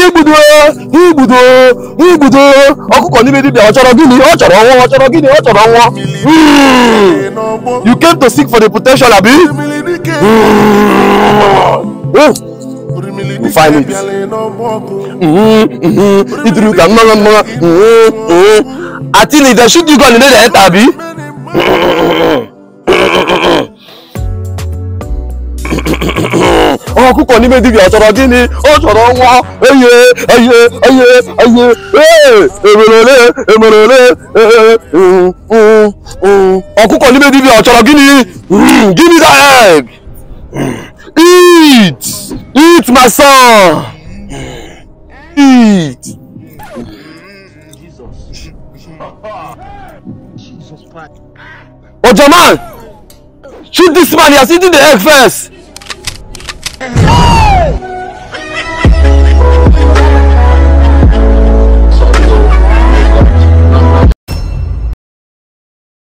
igbudo igbudo igbudo ọkụkọ n'ime dibịa ọ chọrọ gịnị ọ chọrọ ọnwụ ọ chọrọ gịnị ọ chọrọ ọnwụ Hmm. you came to seek for the protection abi Hmm. You find it. Mhm, mhm. iduru ka mmanụ mmanụ Mhm, mhm. atili they shoot you gun you no dey enter abi ọkụkọ n'ime dibịa ọ chọrọ gịnị ọ chọrọ nwa eye eye eye eye ee emerele emerele ee, mm, mm, mm. ọkụkọ n'ime dibịa ọ chọrọ gịnị Mm, give me that egg eat eat my son eat. Ojaman, shoot this man. He has eaten the egg first.